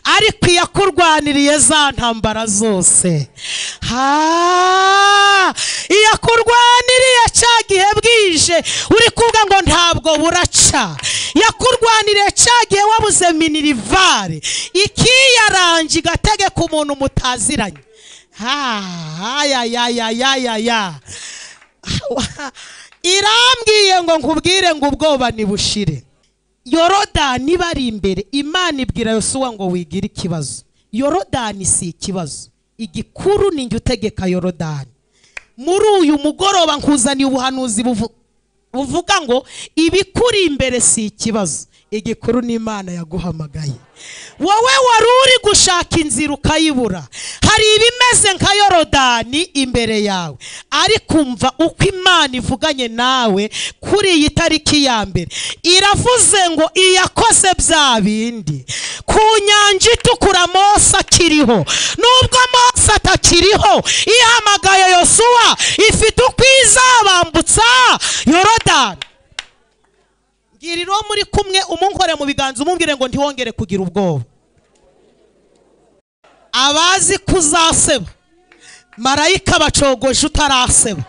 ariko iyo akurwaniriye za ntambara zose ha iyo akurwaniriye cya gihe bwije uri kuvuga ngo ntabwo buraca yakurwaniriye cya gihe wabuze minirivare ikiyaranje igatege ku muntu mutaziranye ha ya ya ya ya ya ya irambwiye ngo nkubwire ngo ubwoba nibushire yorodani bari imbere imana ibwira yosuwa ngo wigire ikibazo yorodani si ikibazo igikuru ni njye utegeka yorodani muri uyu mugoroba nkuzaniye ubuhanuzi buvu- buvuga ngo ibikuri imbere si ikibazo igikuru ni imana yaguhamagaye wowe wari uri gushaka inzira ukayibura hari ibimeze nka yorodani imbere yawe ariko umva uko imana ivuganye nawe kuri iyi tariki ya mbere iravuze ngo iyakoze bya bindi ku nyanja itukura mose akiriho nubwo mose atakiriho ihamagaye yosuwa ifite uko izabambutsa yorodani ngira iro muri kumwe umunkore mu biganza umumbwire ngo ntiwongere kugira ubwoba abazi kuzaseba marayika bacogoje utaraseba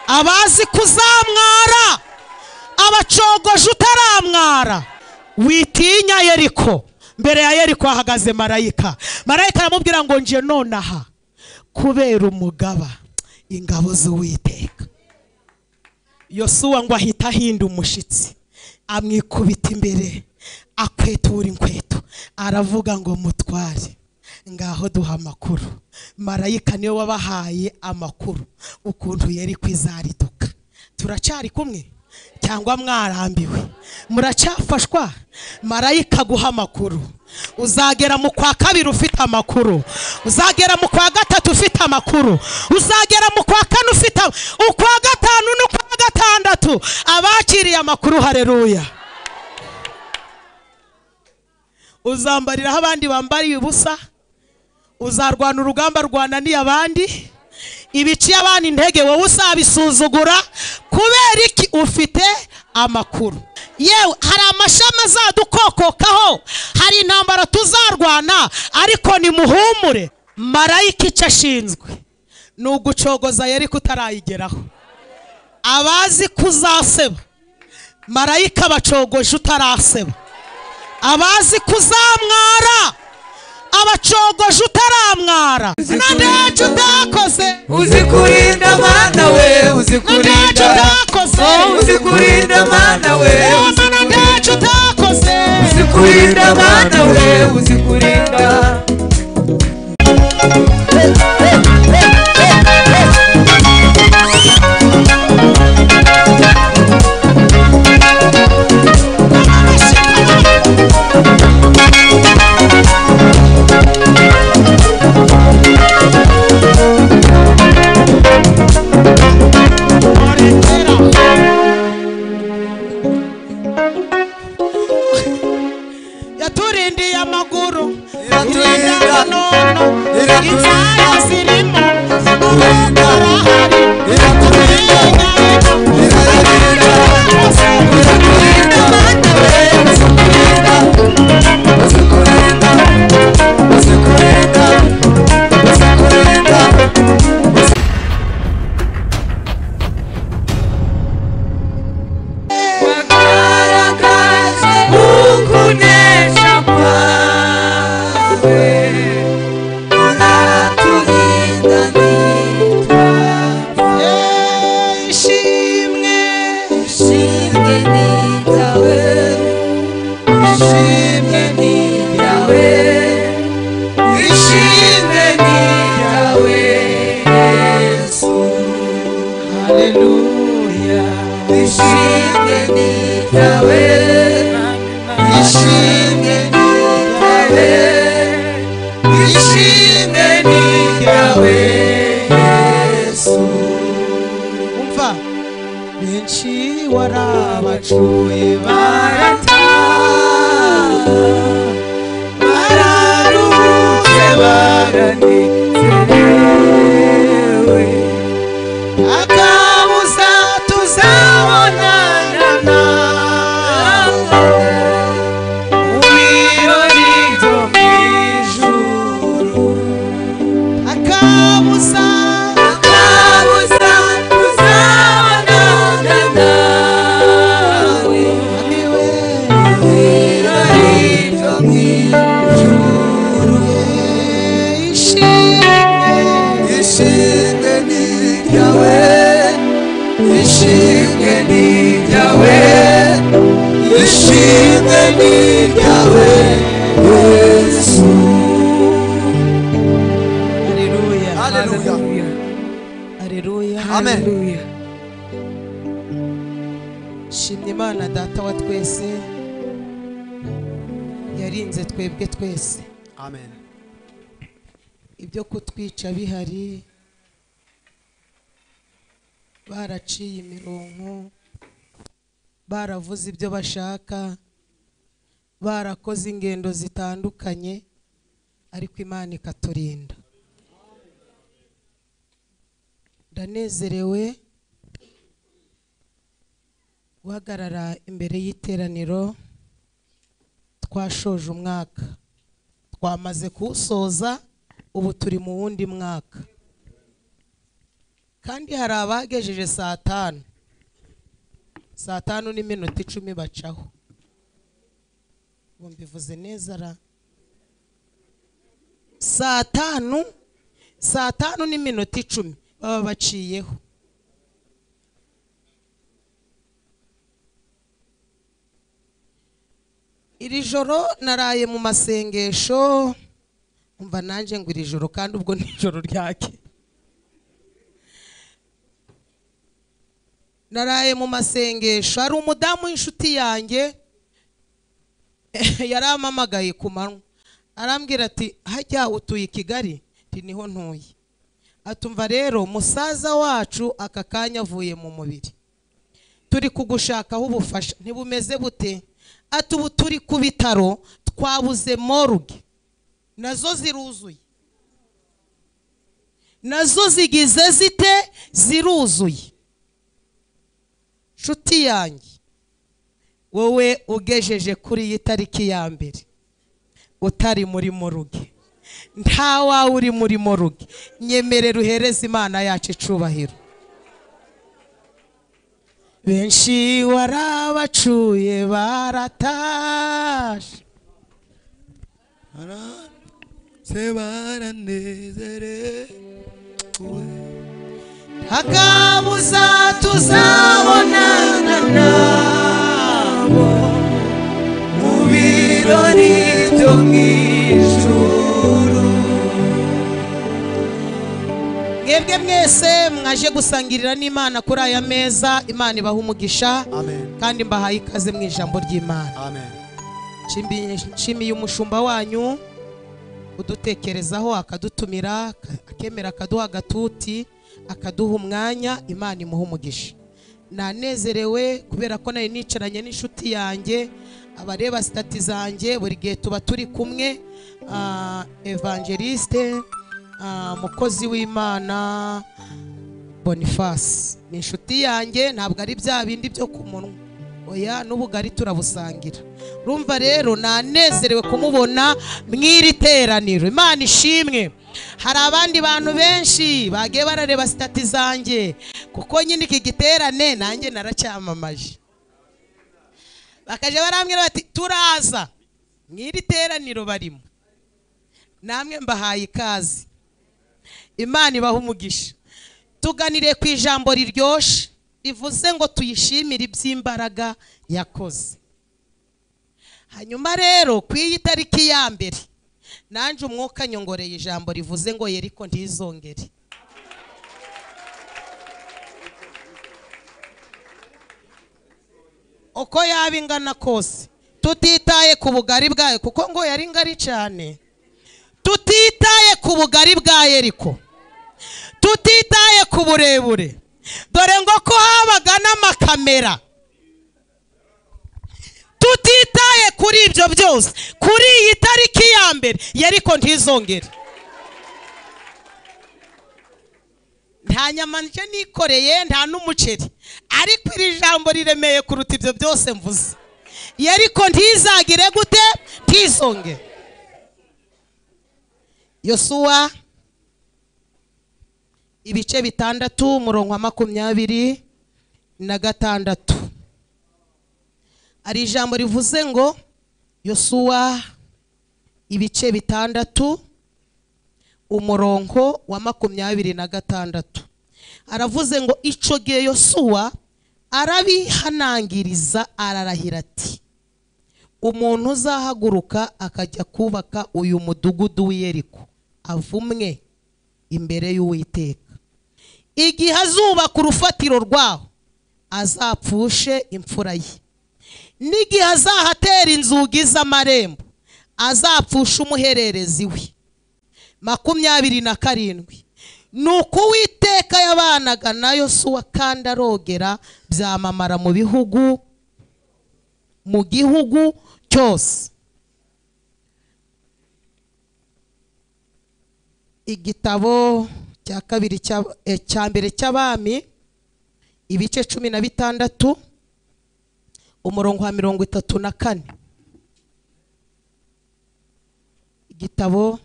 abazi kuzamwara abacogoje utaramwara witinya yeriko mbere ya yeriko hahagaze marayika marayika aramubwira ngo nje nonaha kubera umugaba ingabo z'uwiteka yosuwa ngo ahita ahinda umushitsi amwikubita imbere akwetura inkweto aravuga ngo mutware ngaho duha amakuru marayika niwe wabahaye amakuru ukuntu yari kwizariduka turacari kumwe cyangwa mwarambiwe muracyafashwa marayika guha amakuru uzagera mu kwa kabiri ufite amakuru uzagera mu kwa gatatu ufite amakuru uzagera mu kwa kane ufite am- ukwa gatanu n'ukwa gatandatu abakiriye amakuru hareruya uzambariraho abandi bambariye ubusa uzarwana urugamba rwananiye abandi ibiciye abandi intege wowe uzabisuzugura kubera iki ufite amakuru yewe hari amashami azadukokokaho hari intambara tuzarwana ariko nimuhumure marayika icyo ashinzwe ni ugucogoza yari kutarayigeraho abazi kuzaseba marayika bacogoje utaraseba abazi kuzamwara abacogoje utaramwara na ntacyo utakoze uzi kurinda mana we uzi ntacyo kurinda utakoze Oh, uzi kurinda mana we Mama, na ntacyo utakoze uzi kurinda mana we uzi kurinda yaturindiye amaguru Iraturinda. iturinda nono Iraturinda. inzara zirimo Iraturinda. harahari Iraturinda. Iraturinda. Iraturinda mana we uzi kurinda uzi kurinda uzi kurinda uzi kurinda Kwa kara kazi kukunesha kwawe, unatulinda nitwapo. ishimwe Ushimwe nitawe, ushimwe nitawe, ushimwe nitawe, Yesu. haleluya Ushimwe nitawe, ushimwe nitawe, ushimwe nitawe, Yesu. umva benshi warabacuye Barataha, bararuhutse, baranezerewe. akabuza tuzabonana nawe Mu birori byo mu ishimwe ni iryawe ishimwe ni iryawe ishimwe ni iryawe yesu Hallelujah. haleluya Hallelujah. amen shimye imana data wa twese yarinze twebwe twese amen ibyo kutwica bihari baraciye imironko baravuze ibyo bashaka barakoze ingendo zitandukanye ariko imana ikaturinda ndanezerewe guhagarara imbere y'iteraniro twashoje umwaka twamaze kuwusoza ubu turi mu wundi mwaka kandi hari abagejeje saa tanu saa tanu n'iminota icumi bacaho ubu mbivuze neza ra saa tanu saa tanu n'iminota icumi baba baciyeho iri joro naraye mu masengesho umva nanjye ngo iri joro kandi ubwo ni ijoro ryake naraye mu masengesho hari umudamu w'inshuti yanjye yarampamagaye ku manywa arambwira ati hajya utuye i kigali ati niho ntuye atumva rero musaza wacu aka kanya avuye mu mubiri turi kugushakaho ubufasha ntibumeze bute ati ubu turi ku bitaro twabuze moruge nazo ziruzuye nazo zigize zite ziruzuye nshuti yanjye wowe ugejeje kuri iyi tariki ya mbere utari muri moruge nta wawe uri muri moruge nyemerera uhereze imana yacu icubahiro benshi warabacuye baratashe se baranezerewe akabuza tuzabonana nabo mu birori byo mu ijuru mwebwe mwese mwaje gusangirira n'imana kuri aya meza imana ibaha umugisha amen kandi mbahaye ikaze mu ijambo ry'imana amen Nshimi- nshimiye umushumba wanyu udutekerezaho akadutumira ka- akemera akaduha agatuti akaduha umwanya imana imuha umugisha nanezerewe kubera ko nari nicaranye n'inshuti yanjye abareba sitati zanjye buri gihe tuba turi kumwe ah, evangeliste ah, mukozi w'imana boniface ni inshuti yanjye ntabwo ari bya bindi byo ku munwa oya n'ubugari turabusangira rumva rero nanezerewe kumubona mw'iri teraniro imana ishimwe hari abandi bantu benshi bagiye barareba sitati zanjye kuko nyine iki giterane nanjye naracyamamaje bakajya barambwira bati turaza mw'iri teraniro barimo namwe mbahaye ikaze imana ibaha umugisha tuganire ku ijambo riryoshye rivuze ngo tuyishimire iby'imbaraga yakoze hanyuma rero ku iyi tariki ya mbere nanjye umwuka nyongoreye ijambo rivuze ngo yeriko ntizongere uko yaba ingana kose tutitaye ku bugari bwayo kuko ngo yari ngari cyane tutitaye ku bugari bwa yeriko tutitaye ku burebure dore ngo ko habaga n'amakamera tutitaye kuri ibyo byose kuri iyi tariki ya mbere yariko ntizongere nta nyama nje nikoreye nta n'umuceri ariko iri jambo riremeye kuruta ibyo byose mvuze yariko ntizagire gute ntizongere yosuwa ibice bitandatu umurongo wa makumyabiri na gatandatu hari ijambo rivuze ngo yosuwa ibice bitandatu umurongo wa makumyabiri na gatandatu aravuze ngo icyo gihe yosuwa arabihanangiriza ararahira ati umuntu uzahaguruka akajya kubaka uyu mudugudu w'iyeriko avumwe imbere y'uwiteka igihe azubaka urufatiro rwaho azapfushe imfura ye n'igihe azahatera inzugi z'amarembo azapfushe umuhererezi we makumyabiri na karindwi ni uko uwiteka yabanaga na yosuwa kandi arogera byamamara mu bihugu mu gihugu cyose igitabo cya kabiri cy'ab- eh, cya mbere cy'abami ibice cumi na bitandatu umurongo wa mirongo itatu na kane igitabo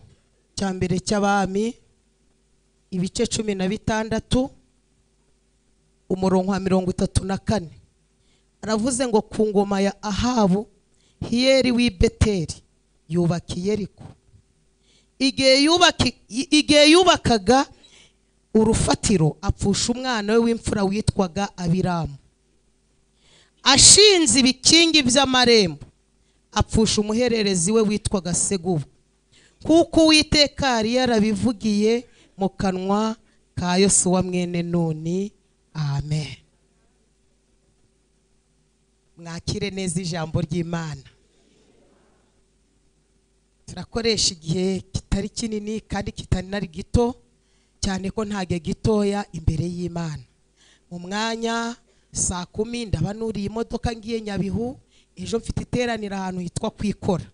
cya mbere cy'abami ibice cumi na bitandatu umurongo wa mirongo itatu na kane aravuze ngo ku ngoma ya ahabu hiyeri w'i beteri yubaka iyeriko igihe yubaki- i- igihe yubakaga urufatiro apfusha umwana we w'imfura witwaga abiramu ashinze ibikingi by'amarembo apfusha umuhererezi we witwaga segubu kuko uwiteka yari yarabivugiye mu kanwa ka yosuwa mwene nuni amen mwakire neza ijambo ry'imana turakoresha igihe kitari kinini kandi kitari na gito cyane ko nta gihe gitoya imbere y'imana mu mwanya saa kumi ndaba nuriye imodoka ngiye nyabihu ejo mfite iteranira ahantu hitwa kwikora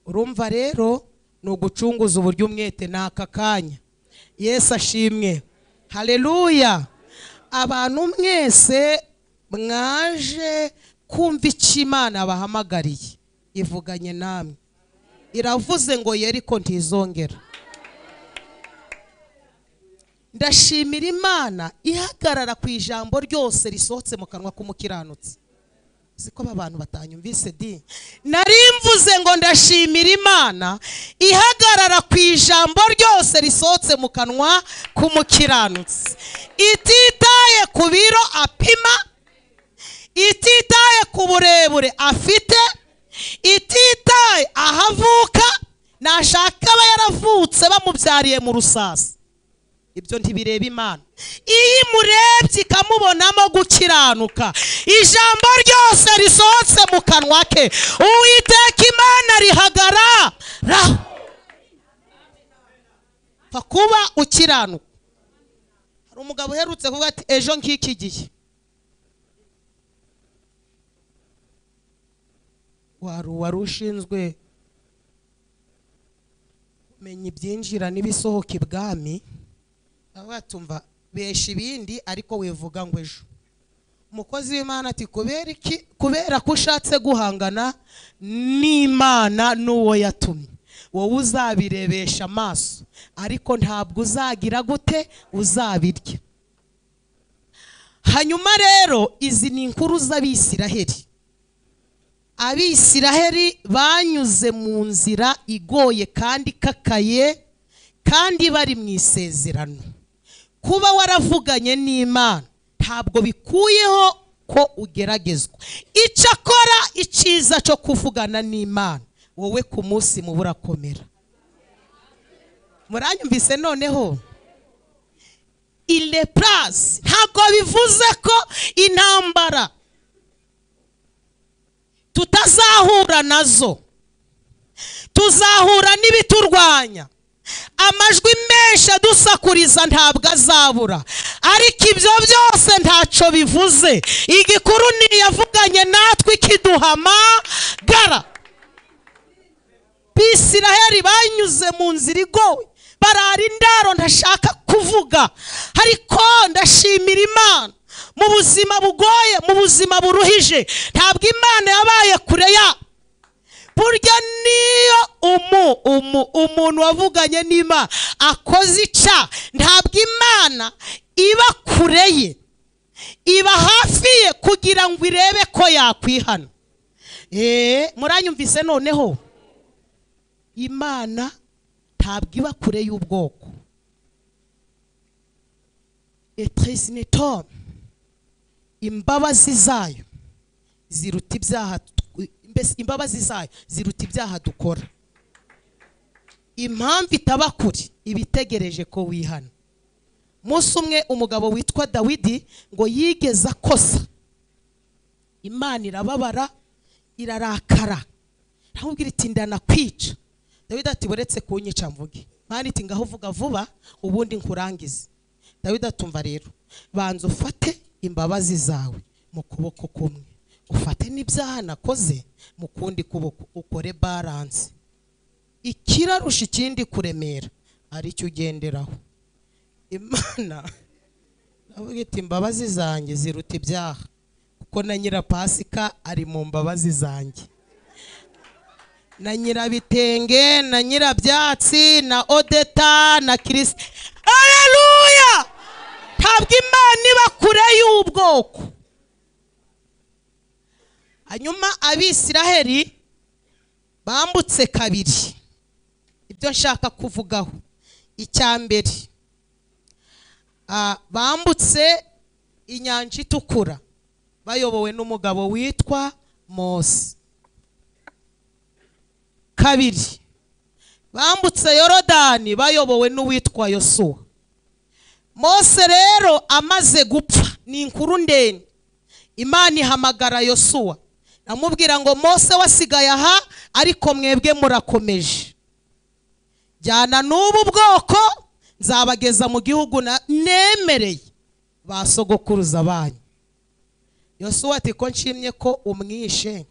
urumva rero ni ugucunguza uburyo umwete ni aka kanya yesu ashimwe hareruya abantu mwese mwaje kumva icyo imana bahamagariye ivuganye namwe iravuze ngo yeriko ntizongera ndashimira imana ihagarara ku ijambo ryose risohotse mu kanwa k'umukiranutsi siko aba bantu batanyumvise di nari mvuze ngo ndashimira imana ihagarara ku ijambo ryose risohotse mu kanwa k'umukiranutsi ititaye ku biro apima ititaye ku burebure afite ititaye aho avuka nashaka aba yaravutse bamubyariye mu rusasa ibyo ntibireba imana iyo imurebye ikamubonamo gukiranuka ijambo ryose risohotse mu kanwa ke uwiteka imana rihagarara pfa kuba ukiranuka hari umugabo uherutse kuvuga ati ejo nk'iki gihe wari uwari ushinzwe kumenya ibyinjira n'ibisohoka ibwami baba batumva besha ibindi ariko wivuga ngo ejo umukozi w'imana ati kubera iki kubera ko ushatse guhangana n'imana n'uwo yatumye wowe uzabirebesha amaso ariko ntabwo uzagira gute uzabirya hanyuma rero izi ni inkuru z'abisiraheli abisiraheli banyuze mu nzira igoye kandi ikakaye kandi bari mu isezerano kuba waravuganye n'imana ntabwo bikuyeho ko ugeragezwa icyakora icyiza cyo kuvugana n'imana wowe ku munsi muba urakomera muranyumvise noneho ile purasi ntabwo bivuze ko intambara tutazahura nazo tuzahura n'ibiturwanya amajwi menshi adusakuriza ntabwo azabura ariko ibyo byose ntacyo bivuze igikuru ni yavuganye natwe ikiduhamagara bisiraheli banyuze mu nzira igowe barara indaro ntashaka kuvuga ariko ndashimira imana mu buzima bugoye mu buzima buruhije ntabwo imana yabaye kure yabo burya niyo umu umu umuntu wavuganye n'imana akoze ica ntabwo imana iba kure ye iba hafi ye kugira ngo irebe ko yakwihana eee muranyumvise noneho imana ntabwo iba kure y'ubwoko etresinetome imbabazi zayo ziruta ibyaha tu- mbese imbabazi zayo ziruta ibyaha dukora impamvu itaba kure iba itegereje ko wihana umunsi umwe umugabo witwa dawidi ngo yigeze akosa imana irababara irarakara ntamubwira iti ndanakwica dawidi ati buretse kunyica mvuge mwana iti ngaho uvuga vuba ubundi nkurangize dawidi atumva rero banza ufate imbabazi zawe mu kuboko kumwe ufate n'ibyaha nakoze mu kundi kuboko ukore baranse ikirarusha ikindi kuremera aricyo ugenderaho imana navuga iti imbabazi zanjye ziruta ibyaha kuko na nyirapasika ari mu mbabazi zanjye na nyirabitenge na nyirabyatsi na odeta na kirisiti aleluya ntabwo imana iba kure y'ubwoko hanyuma abisiraheli bambutse kabiri ibyo nshaka kuvugaho icya mbere ah, bambutse inyanja itukura bayobowe n'umugabo witwa mose kabiri bambutse yorodani bayobowe n'uwitwa yosuwa mose rero amaze gupfa ni inkuru ndende imana ihamagara yosuwa amubwira ngo mose wasigaye aha ariko mwebwe murakomeje jyana n'ubu bwoko nzabageza mu gihugu na- nemereye ba sogokuruza banyu yosuwa ati ko nshimye ko umwishe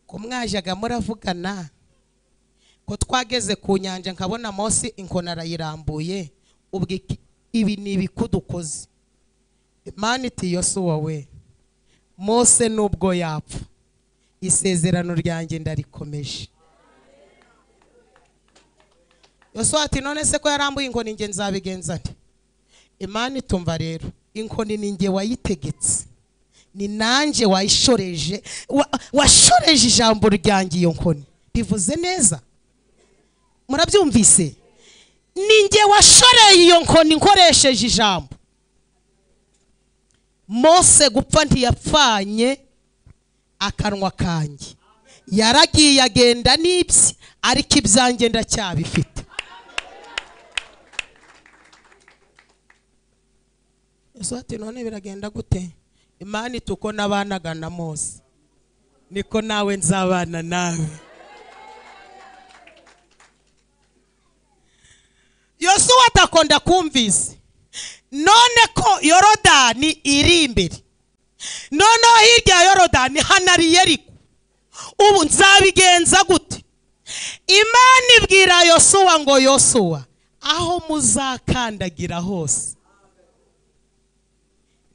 ko mwajyaga muravugana ko twageze ku nyanja nkabona Mose inkoni arayirambuye ubwo iki- ibi ni ibikudukoze imana iti yosuwa we mose nubwo yapfa isezerano ryanjye ndarikomeje yosuwa ati none se ko yarambuye inkoni njye nzabigenza nte imana itumva rero inkoni ni njye wayitegetse ni nanjye wayishoreje wa- washoreje ijambo ryanjye iyo nkoni rivuze neza murabyumvise ni njye washoreye iyo nkoni nkoresheje ijambo mose gupfa ntiyapfanye akanwa kanjye yaragiye agenda n'ibye ariko ibyanjye ndacyabifite Yesu ati none biragenda gute imana iti uko nabanaga na mose niko nawe nzabana nawe yosuwa atakonda kumvise none ko yorodani iri imbere noneho hirya ya yorodani hanari yeriko ubu nzabigenza gute imana ibwira yosuwa ngo yosuwa aho muzakandagira hose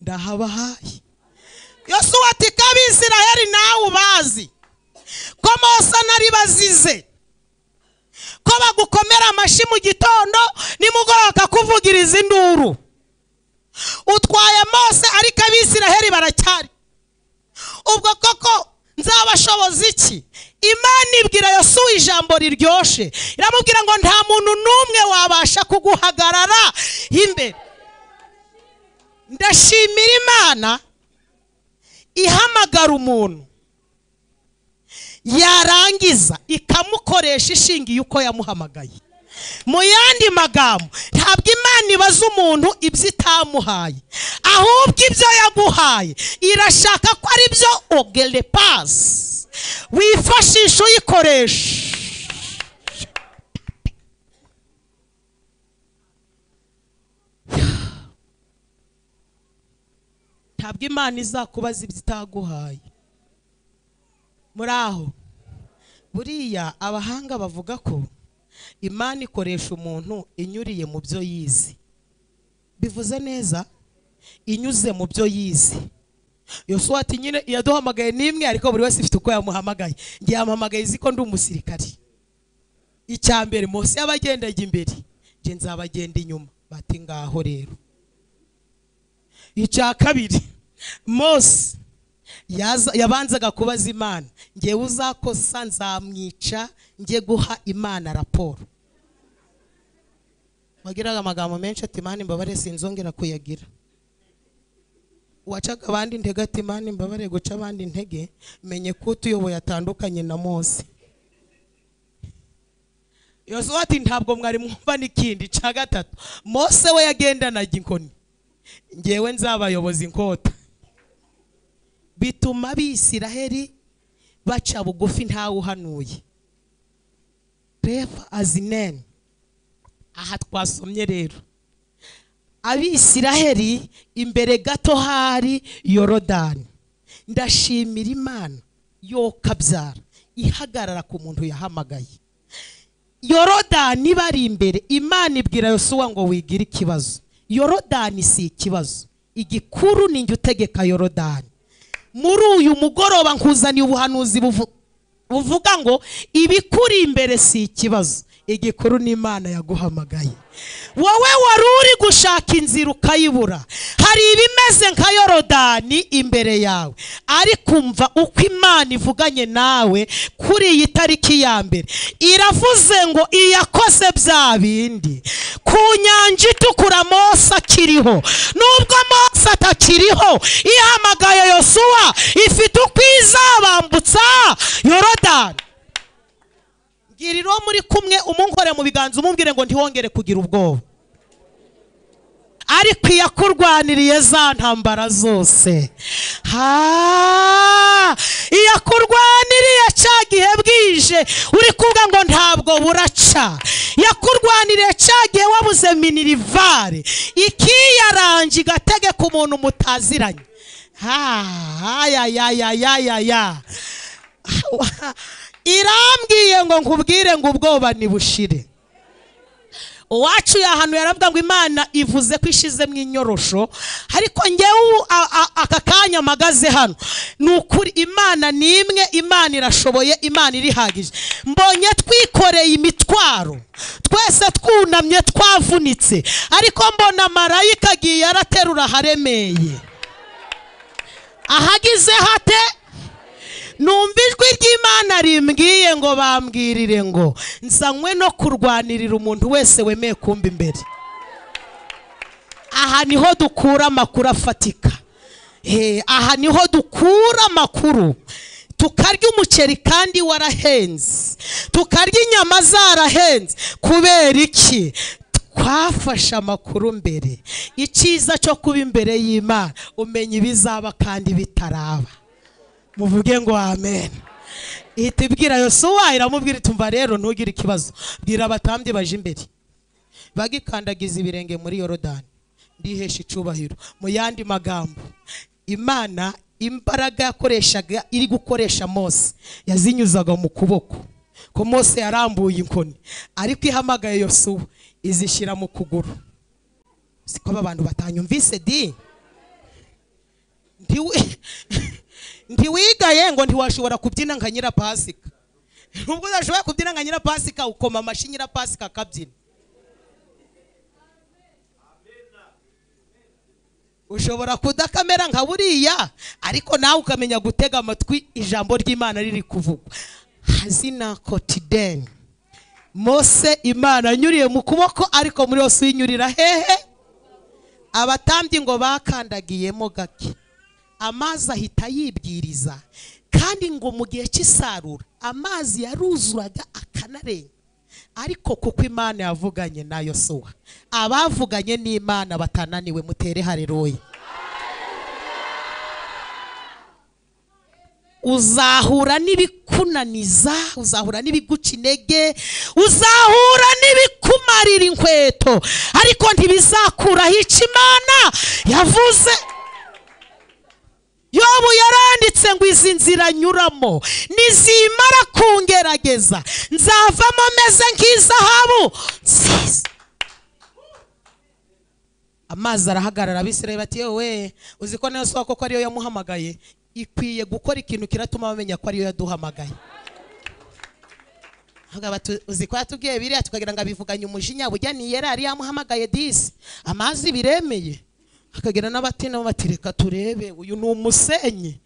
ndahabahaye yosuwa ati ko abisirayeli nawe ubazi ko mose nari bazize ko bagukomera amashyi mu gitondo nimugoroba akakuvugiriza induru utwaye mose ariko abisirayeli baracyari ubwo koko nzabashoboza iki imana ibwira yosuwa ijambo riryoshye iramubwira ngo nta muntu n'umwe wabasha kuguhagarara imbere ndashimira imana ihamagara umuntu yarangiza ikamukoresha ishingiye uko yamuhamagaye mu yandi magambo ntabwo imana ibaza umuntu ibyo itamuhaye ahubwo ibyo yaguhaye irashaka ko ari byo ogerepasi wifashisha uyikoresha ntabwo imana izakubaza ibyo itaguhaye muri aho buriya abahanga bavuga ko imana ikoresha umuntu inyuriye mu byo yize bivuze neza inyuze mu byo yize yosuwa ati nyine yaduhamagaye n'imwe ariko buri wese ifite uko yamuhamagaye ngiye yamuhamagaye izi ko ndi umusirikari icya mbere munsi y'abagendaga imbere njye nzabagenda inyuma bati ngaho rero icya kabiri mose yaza- yabanzaga kubaza imana ngewe uzakosa nzamwica njye guha imana raporo wagiraga amagambo menshi ati imana imbabare sinzongera kuyagira wacaga abandi intege ati imana imbabare guca abandi intege menye ko utuyoboye atandukanye na mose yosuwa ati ntabwo mwari mwumva n'ikindi cya gatatu mose we yagendanaga inkoni ngewe nzabayoboza inkota bituma abisiraheri baca bugufi ntawe uhanuye refa azineni aha twasomye rero abisiraheri imbere gato hari yorodani ndashimira imana yokabyara ihagarara ku muntu yahamagaye yorodani bari imbere imana ibwira yosuwa ngo wigire ikibazo yorodani si ikibazo igikuru ni njye utegeka yorodani muri uyu mugoroba nkuzaniye ubuhanuzi buvu- buvuga ngo ibikuri imbere si ikibazo igikuru ni imana yaguhamagaye wowe wari uri gushaka inzira ukayibura hari ibimeze nka yorodani imbere yawe ariko umva uko imana ivuganye nawe kuri iyi tariki ya mbere iravuze ngo iyakoze bya bindi ku nyanja itukura mose akiriho nubwo mose atakiriho ihamagaye yosuwa ifite uko izabambutsa yorodani bwira uwo muri kumwe umunkore mu biganza umubwire ngo ntihongere kugira ubwoba ariko iyakurwaniriye za ntambara zose ha iyakurwaniriye cya gihe bwije uri kuvuga ngo ntabwo buraca yakurwaniriye cya gihe wabuze minirivare ikiyaranje igategeka umuntu mutaziranye ha ha ya ya ya ya ya ya irambwiye ngo nkubwire ngo ubwoba nibushire uwacu yahantu yaravuga ngo imana ivuze ko ishizemo inyorosho ariko ngewe ubu a- a- aka kanya mpagaze hano ni ukuri imana ni imwe imana irashoboye imana irihagije mbonye twikoreye imitwaro twese twunamye twavunitse ariko mbona marayika agiye araterura aharemeye ahagize hate numva ijwi ry'imana rimbwiye ngo bambwirire ngo nzanywe no kurwanirira umuntu wese wemeye kumba imbere aha niho dukura amakuru afatika Eh, aha niho dukura amakuru tukarya umuceri kandi warahenze tukarya inyama zarahenze kubera iki twafashe amakuru mbere icyiza cyo kuba imbere y'imana umenya ibizaba kandi bitaraba muvuge ngo amen ihita ibwira yosuwa iramubwira itumva rero ntugire ikibazo bwira abatambyi baje imbere bagikandagiza ibirenge muri yorodani ndihesha icubahiro mu yandi magambo imana imbaraga yakoreshaga iri gukoresha mose yazinyuzaga mu kuboko ko mose yarambuye inkoni ariko ihamagaye yosuwa izishyira mu kuguru siko aba bantu batanyumvise di Ntiwi- ntiwigaye ngo ntiwashobora kubyina nka nyirapasika nubwo udashoboye kubyina nka nyirapasika ukoma amashyi nyirapasika akabyina ushobora kudakamera nka buriya ariko nawe ukamenya gutega amatwi ijambo ry'imana riri kuvugwa hazina kotideni mose imana yanyuriye mu kuboko ariko muri yose uyinyurira hehe abatambyi ngo bakandagiyemo gake amazi ahita yibwiriza kandi ngo mu gihe cy'isarura amazi yaruzuraga akanarenga ariko kuko imana yavuganye na yosuwa abavuganye n'imana batananiwe mutere hareruye uzahura n'ibikunaniza uzahura n'ibiguca intege uzahura n'ibikumarira inkweto ariko ntibizakuraho icyo imana yavuze yobu yaranditse ngo izi nzira nyuramo nizimara kungerageza nzavamo meze nk'izahabu nziza amazi arahagarara abisirayi bati yewe uzi ko nayo soko ko ariyo yamuhamagaye ikwiye gukora ikintu kiratuma bamenya ko ariyo yaduhamagaye Avuga bati uzi ko yatubwiye biriya tukagira ngo abivuganye umujinya bujya ni yera yari yamuhamagaye disi amazi biremeye akagira n'abati nabo bati reka turebe uyu ni umusenyi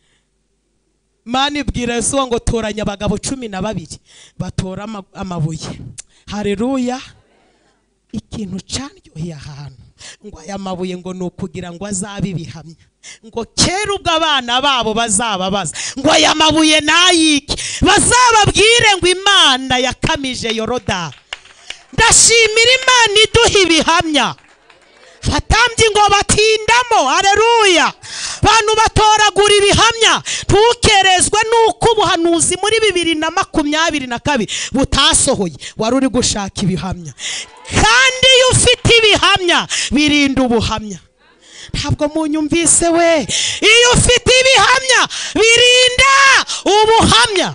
mani ibwira yosuwa ngo toranya abagabo cumi na babiri batora ama- amabuye hareruya ikintu cyaryoheye ahantu ngo aya mabuye ngo ni ukugira ngo azabe ibihamya ngo kera ubwo abana babo bazababaza ngo aya mabuye nayiki bazababwire ngo imana yakamije yoroda ndashimira imana iduha ibihamya batambye ngo batindamo hareruya bantu batoragura ibihamya ntukerezwe n'uko ubuhanuzi muri bibiri na makumyabiri na kabiri butasohoye wari uri gushaka ibihamya kandi iyo ufite ibihamya birinda ubuhamya ntabwo munyumvise we iyo ufite ibihamya birinda ubuhamya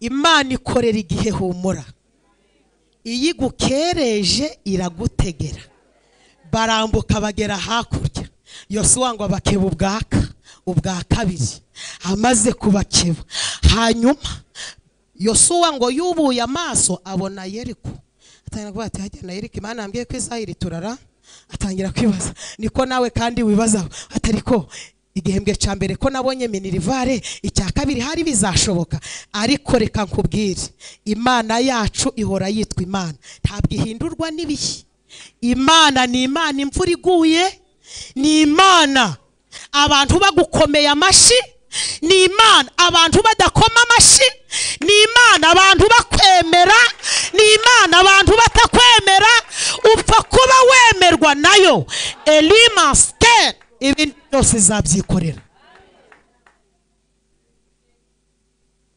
imana ikorera igihe humura iyo igukereje iragutegera barambuka bagera hakurya yosuwa ngo abakeba ubwaka ubwa kabiri amaze kubakeba hanyuma yosuwa ngo yubuye amaso abona yeriko atangira kuvuga ati hajya na yeriko imana yambwiye ko isaha iri turara atangira kwibaza niko nawe kandi wibaza atariko igihembwe cya mbere ko nabonye minirivare icya kabiri hari bizashoboka ariko reka nkubwire imana yacu ihora yitwa imana ntabwo ihindurwa n'ibihe imana ni imana imvura iguye ni imana abantu bagukomeye amashyi ni imana abantu badakoma amashyi ni imana abantu bakwemera ni imana abantu batakwemera upfa kuba wemerwa nayo elima siteri ibindi byose izabyikorera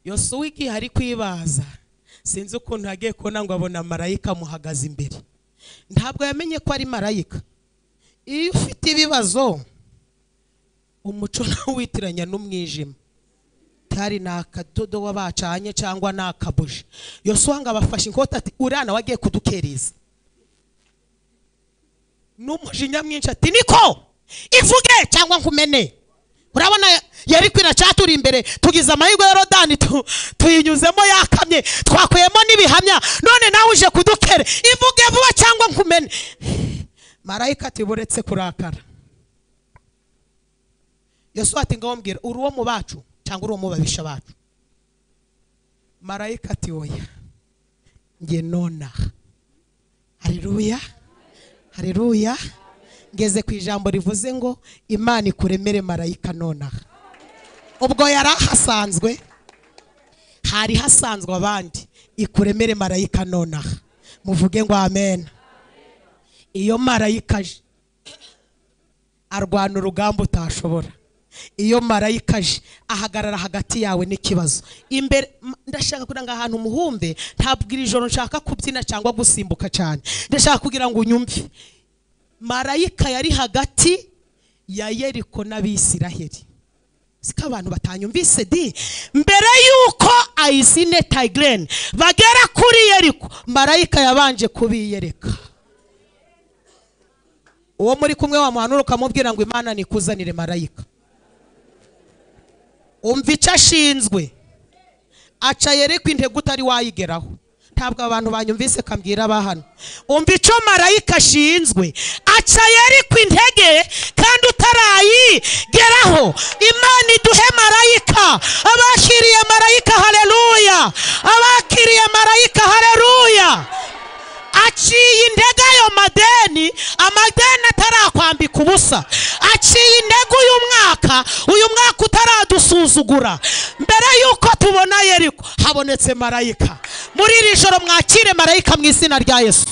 yosuwa igihe ari kwibaza sinzi ukuntu yagiye kubona ngo abona marayika amuhagaze imbere ntabwo yamenye ko ari marayika iyo ufite ibibazo umuco ntuwitiranya n'umwijima tari ni akadodo wabacanye cyangwa ni akabuji yosuwa ngo abafashe inkota ati urana wagiye kudukereza n'umujinya mwinshi ati niko ivuge cyangwa nkumene urabona yari kwira cyaturi imbere tugize amahirwe ya rodani tu- tuyinyuzemo yakamye twakuyemo n'ibihamya none nawe uje kudukere ivuge vuba cyangwa nkumene marayika ati buretse kurakara yosuwa ati ngaho mbwira uri uwo mu bacu cyangwa uri uwo mu babisha bacu marayika ati oya njye nonaha hareruya hareruya ngeze ku ijambo rivuze ngo imana ikuremere marayika nonaha ubwo yari ahasanzwe hari hasanzwe abandi ikuremere marayika nonaha muvuge ngo amen iyo marayika aje arwana urugamba utashobora iyo marayika aje ahagarara hagati yawe n'ikibazo imbere m- ndashaka kugira ngo ahantu umuhumbe ntabwo iri joro nshaka kubyina cyangwa gusimbuka cyane ndashaka kugira ngo unyumve marayika yari hagati ya yeriko n'abisiraheli siko abantu batanyumvise di mbere y'uko ayisine tayigireni bagera kuri yeriko marayika yabanje kubiyereka uwo muri kumwe wamuhanura ukamubwira ngo imana nikuzanire marayika umva icyo ashinzwe aca yereko intego utari wayigeraho ntabwo abantu banyumvise kambwira abahano umva icyo marayika ashinzwe aca yereko intege kandi utarayigeraho imana iduhe marayika abakiriye marayika hareruya abakiriye marayika hareruya aciye intege ayo madeni amadeni atarakwambika ubusa aciye intege uyu mwaka uyu mwaka utaradusuzugura mbere y'uko tubona yeriko habonetse marayika muri iri joro mwakire marayika mu izina rya yesu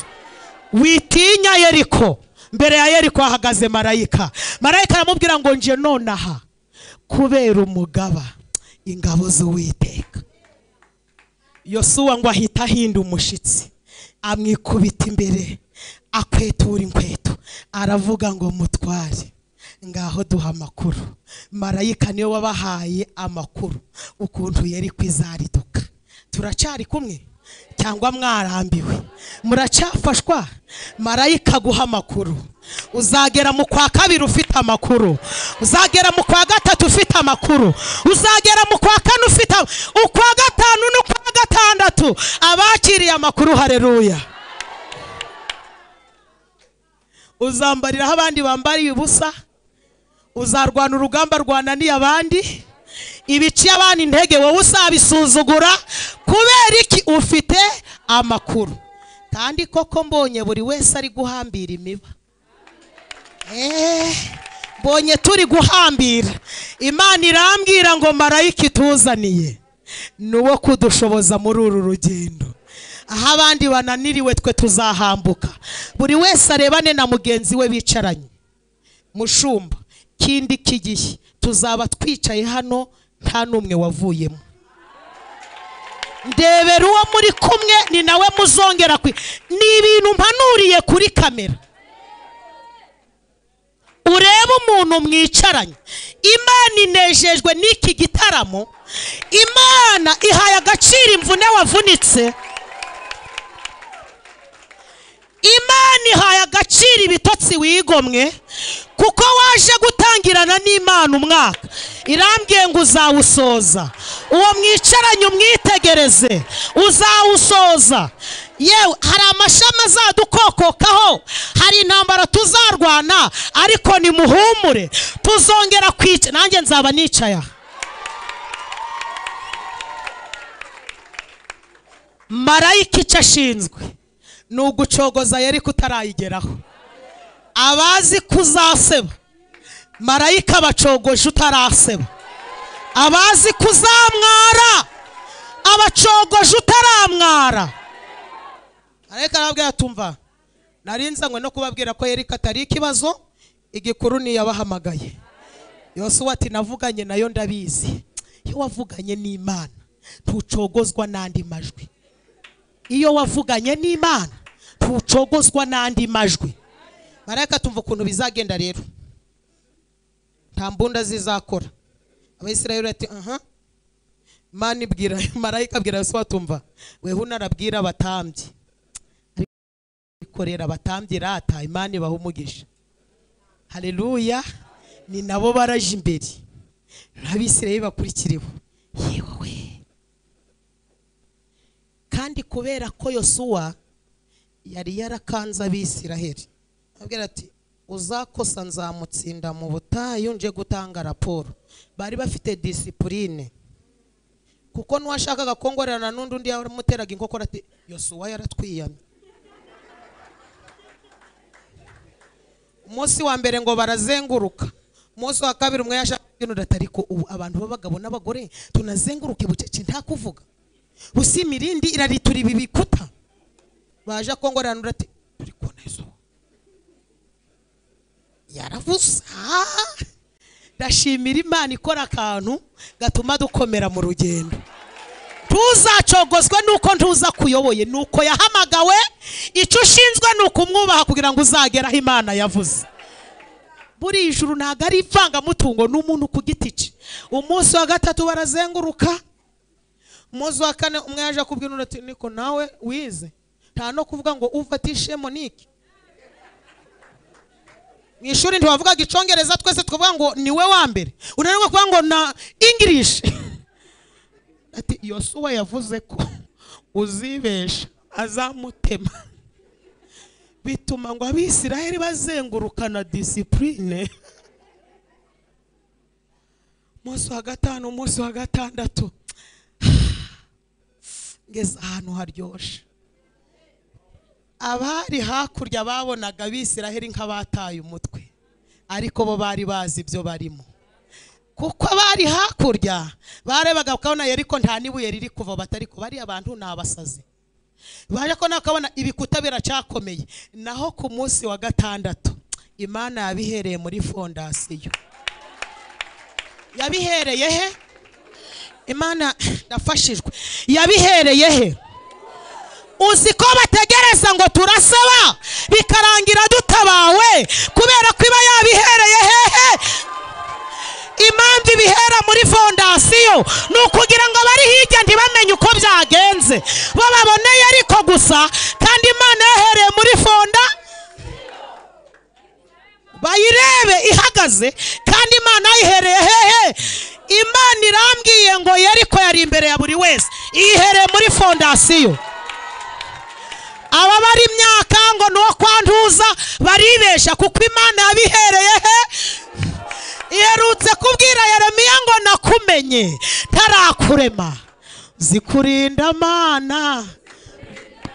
witinya yeriko mbere ya yeriko hahagaze marayika marayika aramubwira ngo nje nonaha kubera umugaba ingabo z'uwiteka yosuwa ngo ahita ahinda umushitsi amwikubita imbere akwetura inkweto aravuga ngo mutware ngaho duha amakuru marayika niwe wabahaye amakuru ukuntu yari kwizariduka turacari kumwe cyangwa mwarambiwe muracyafashwa marayika guha amakuru uzagera mu kwa kabiri ufite amakuru uzagera mu kwa gatatu ufite amakuru uzagera mu kwa kane ufite am- ukwa gatanu n'ukwa gatandatu abakiriye amakuru hareruya uzambariraho abandi bambariye ubusa uzarwana urugamba rwananiye abandi ibiciye abana intege wowe uzabisuzugura kubera iki ufite amakuru kandi koko mbonye buri wese ari guhambira imiba Eh, mbonye turi guhambira imana irambwira ngo marayika ituzaniye ni uwo kudushoboza muri uru rugendo aho abandi bananiriwe twe tuzahambuka buri wese arebane na mugenzi we bicaranye mushumba kindi kigihe tuzaba twicaye hano nta n'umwe wavuyemo ndebera uwo muri kumwe ni nawe muzongera kwi ni ibintu mpanuriye kuri kamera urebe umuntu mwicaranye imana inejejwe n'iki gitaramo imana ihaye agaciro imvune wavunitse imana ihaye agaciro ibitotsi wigomwe kuko waje gutangirana n'imana umwaka irambwiye ngo uzawusoza uwo mwicaranye umwitegereze uzawusoza yewe hari amashami azadukokokaho hari intambara tuzarwana ariko nimuhumure tuzongera kwica nanjye nzaba nicaye aha marayika icyo ashinzwe ni ugucogoza yari kutarayigeraho abazi ko uzaseba marayika bacogoje utaraseba abazi ko uzamwara abacogoje utaramwara ariko arabwira tumva nari nzanywe no kubabwira ko yari katari ikibazo igikuru niyabahamagaye yose ati navuganye nayo ndabizi iyo wavuganye n'imana ntucogozwa n'andi majwi iyo wavuganye n'imana ntucogozwa n'andi majwi marayika tumva ukuntu bizagenda rero nta mbunda zizakora abayisirayeli ati aha mani bwira marayika abwira yose watumva weho unarabwira abatambyi bikorera abatambyi rata imana ibaha umugisha hareruya ni nabo baraje imbere n'abisirayeli bakurikiriwe yewe kandi kubera ko yosuwa yari yarakanze abisiraheli abwira ati uzakosa nzamutsinda mu butayu nje gutanga raporo bari bafite disipurine kuko n'uwashakaga kongorerana n'undi undi yamuteraga inkokora ati yosuwa yaratwiyamye umunsi wa mbere ngo barazenguruka umunsi wa kabiri umwe yashakaga ibintu ariko ubu abantu b'abagabo n'abagore tunazenguruke bucece nta kuvuga busa imirindi iraritura ibi bikuta baje akongorerana undi ati turi kubona izuba yaravuze Ah! ndashimira imana ikora akantu gatuma dukomera mu rugendo ntuzacogozwe nuko ntuza kuyoboye nuko yahamagawe icyo ushinzwe ni ukumwubaha kugira ngo uzagere aho imana yavuze buri juru ntabwo ari ivangamutungo ni umuntu ku giti cye umunsi wa gatatu barazenguruka umunsi wa kane umwe yaje akubwira undi ati niko nawe wize nta no kuvuga ngo ufatishe monike mu ishuri ntiwavugaga icyongereza twese tukavuga ngo ni we wa mbere unanirwa kuvuga ngo na ingirishi ati yosuwa yavuze ko uzibesha azamutema bituma ngo abisiraheli bazengurukana disipurine umunsi wa gatanu umunsi wa gatandatu ngeze ahantu haryoshye abari hakurya babonaga abisiraheli nk'abataye umutwe ariko bo bari bazi ibyo barimo kuko abari hakurya barebaga bakabona yeriko nta n'ibuye riri kuva batari ko bariya bantu ni abasazi baje ko nakabona ibikuta biracyakomeye naho ku munsi wa gatandatu imana yabihereye muri fondasiyo yabihereye he imana ndafashijwe yabihereye he uzi ko bategereza ngo turasaba bikarangira dutabawe kubera ko iba yabihereye hehe impamvu ibihera muri fondasiyo ni ukugira ngo abari hirya ntibamenye uko byagenze bo baboneye ariko gusa kandi imana yahereye muri fonda bayirebe ihagaze kandi imana yayihereye hehe imana irambwiye ngo yeriko yari imbere ya buri wese iyihereye muri fondasiyo ababara imyaka ngo ni uwo kwanduza baribesha kuko imana yabihereye he iherutse kubwira yeremiya ngo nakumenye tarakurema zikurinda mana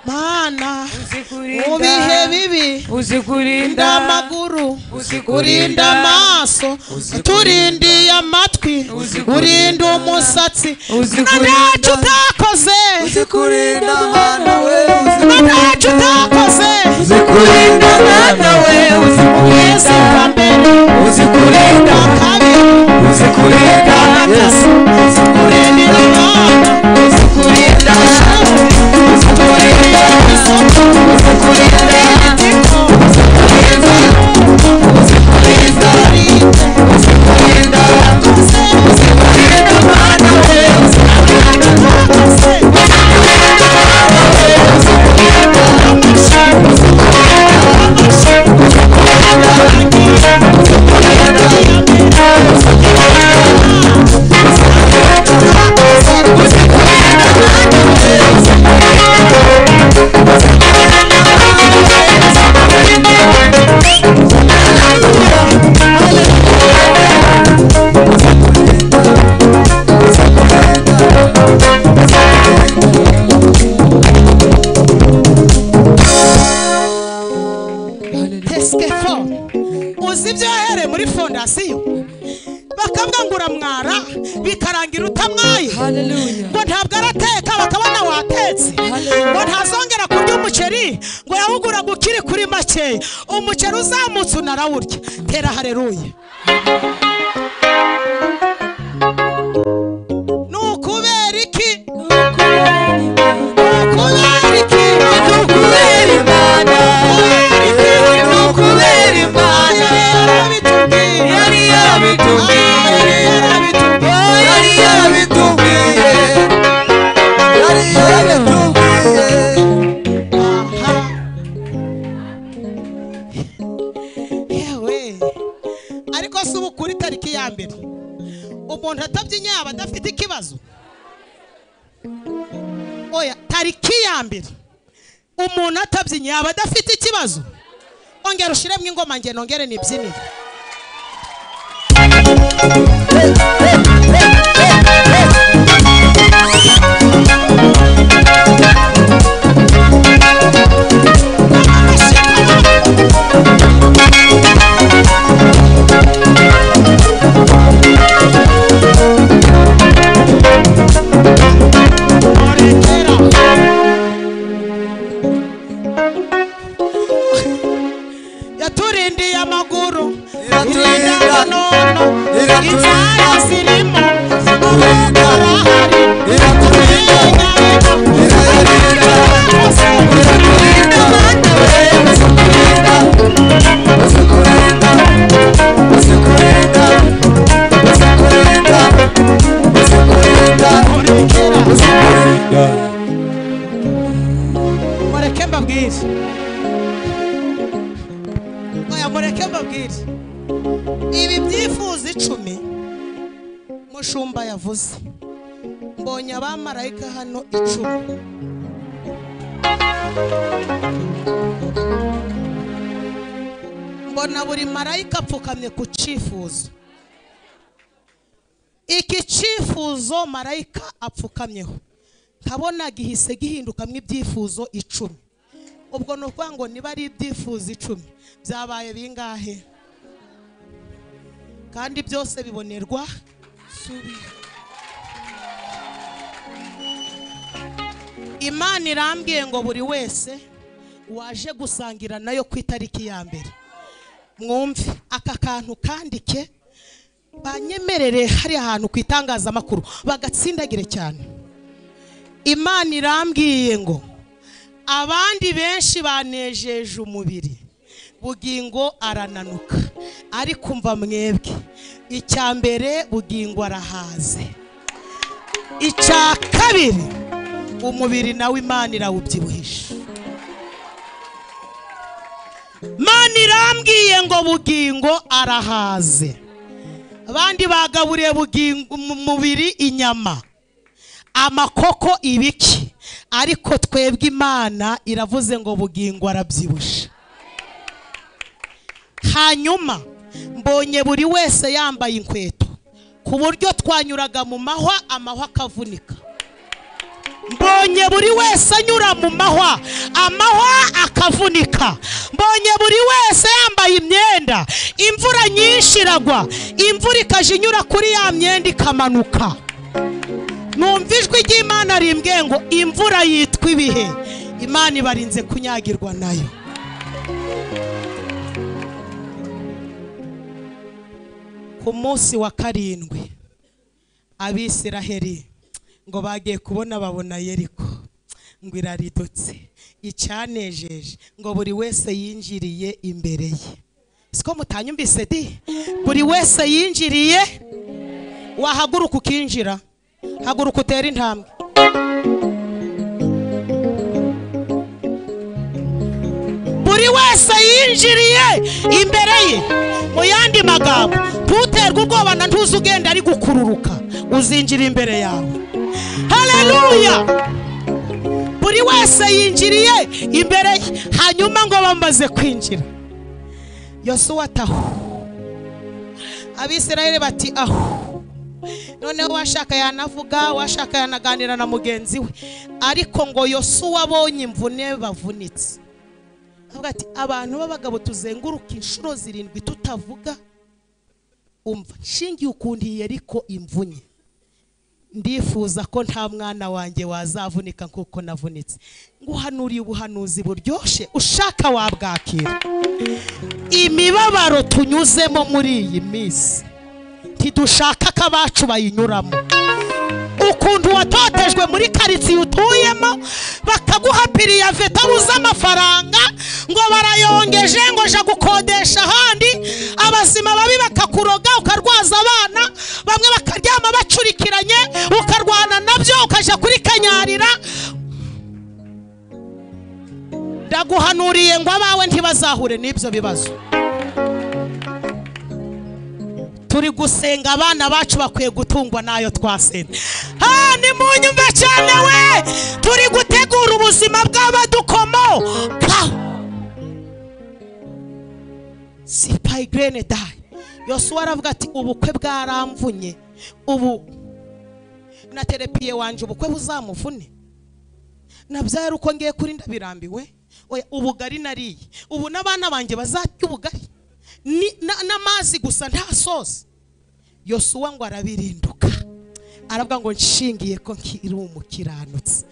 mana mu bihe bibi uzikurinda urinda amaguru uzikurinda urinda amaso uturindiye amatwi Uzikurinda. urinda umusatsi Uzikurinda. ntacyo utakoze uzikurinda mwana we ntacyo utakoze uzikurinda mwana we yesu bwa uzikurinda mbere uzikurinda bwa kabiri uzikurinda yesu uzikurinda urinda imana uzikurinda uzikurinda uzikurinda uzikurinda uzikurinda uzikurinda mwana we tesitepo uzi ibyo wahereye muri fondasiyo bakabwangura mwara bikarangira utamwaye haleluya ngo ntabwo arateka bakabona watetse ngo ntazongera kurya umuceri ngo yawuguraga ukiri kuri make umuceri uzamutse unarawurya tera hareruye ni ukubera iki ni ukubera iki ni ukubera imana ni ukubera imana yari yaratubwiye yari yabitubwiye yari yaratubwiye yari yabitubwiye yari yabitubwiye Aha. yewe ariko si ubu kuri tariki ya mbere umuntu atabyinnye yaba adafite ikibazo oya tariki ya mbere umuntu atabyinnye yaba adafite ikibazo ongera ushiremo ingoma nge nongere nibyinire Orekera. yaturindiye amaguru Iraturinda. iturinda nono Iraturinda. inzara zirimo Iraturinda. abakorahari Iraturinda. Iraturinda. Iraturinda. mureke mbabwire oya mureke mbabwire ibi byifuzo icumi mushumba yavuze mbonye abamarayika hano icumi mbona buri marayika apfukamye ku cyifuzo iki cyifuzo marayika apfukamyeho nkabona gihise gihindukamo ibyifuzo icumi ubwo ni ukuvuga ngo niba ari ibyifuzo icumi byabaye bingahe kandi byose bibonerwa imana irambwiye ngo buri wese waje gusangira nayo ku itariki ya mbere mwumve aka kantu kandike banyemerere hari ahantu ku itangazamakuru bagatsindagire cyane imana irambwiye ngo abandi benshi banejeje umubiri bugingo arananuka ariko umva mwebwe icya mbere bugingo arahaze icya kabiri umubiri nawe imana irawubyibuhisha imana irambwiye ngo bugingo arahaze abandi bagaburiye bugingo mu mubiri inyama amakoko ibiki ariko twebwe imana iravuze ngo bugingo arabyibushye hanyuma mbonye buri wese yambaye inkweto ku buryo twanyuraga mu mahwa amahwa akavunika mbonye buri wese anyura mu mahwa amahwa akavunika mbonye buri wese yambaye imyenda imvura nyinshi iragwa imvura ikajya inyura kuri ya myenda ikamanuka numva ijwi ry'imana rimbwiye ngo imvura yitwa ibihe imana ibarinze kunyagirwa nayo ku munsi wa karindwi abisiraheri ngo bagiye kubona babona yeriko ngo iraridutse icyanejeje ngo buri wese yinjiriye imbere ye siko mutanyumvise di buri wese yinjiriye wahaguruka ukinjira haguruka utere intambwe buri wese yinjiriye imbere ye mu yandi magambo ntuterwe ubwoba na ntuze ugenda ari gukururuka uzinjira imbere yawe haleluya buri wese yinjiriye imbere ye hanyuma ngo bamaze kwinjira yosuwa atahu abisirayeli bati ahu noneho washaka yanavuga washaka yanaganira na mugenzi we ariko ngo yosuwa abonye imvune bavunitse avuga ati abantu b'abagabo tuzenguruka inshuro zirindwi tutavuga umva nshingiye ukuntu iyi ariko imvunye ndifuza ko nta mwana wanjye wazavunika nk'uko navunitse nguhanuriye ubuhanuzi buryoshye ushaka wabwakira imibabaro tunyuzemo muri iyi minsi ntidushaka ko abacu bayinyuramo ukuntu watotejwe muri karitsiye utuyemo bakaguha piriya tabuze amafaranga ngo barayongeje ngo jya gukodesha ahandi abazima babi bakakuroga ukarwaza abana bamwe bakaryama bacurikiranye ukarwana nabyo ukajya kuri kanyarira ndaguhanuriye ngo abawe ntibazahure n'ibyo bibazo turi gusenga abana bacu bakwiye gutungwa n'ayo twasenze ha ni mu nyumva cyane we turi gutegura ubuzima bw'abadukomoka si payigirene dayi yosuwa aravuga ati ubukwe bwaramvunye ubu na terepiye wanje ubukwe buzamuvune nabyara uko ngiye kuri ndabirambiwe oya ubugari nariye ubu n'abana banjye bazarya ubugari ni- na- n'amazi gusa nta sosi yosuwa ngo arabirinduka aravuga ngo nshingiye ko nkiri umukiranutsi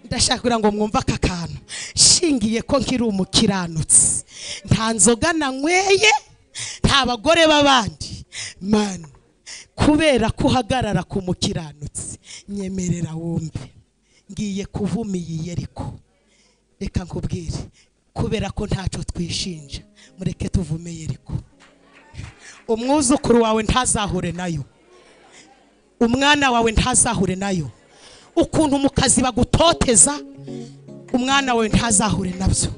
ndashaka kugira ngo mwumve aka kantu nshingiye ko nkiri umukiranutsi nta nzoga nanyweye nta bagore b'abandi mani kubera ko uhagarara ku mukiranutsi nyemerera wumve ngiye kuvuma iyi yeriko reka nkubwire kubera ko ntacyo twishinja mureke tuvume yeriko umwuzukuru wawe ntazahure nayo umwana wawe ntazahure nayo ukuntu mu kazi bagutoteza umwana wawe ntazahure nabyo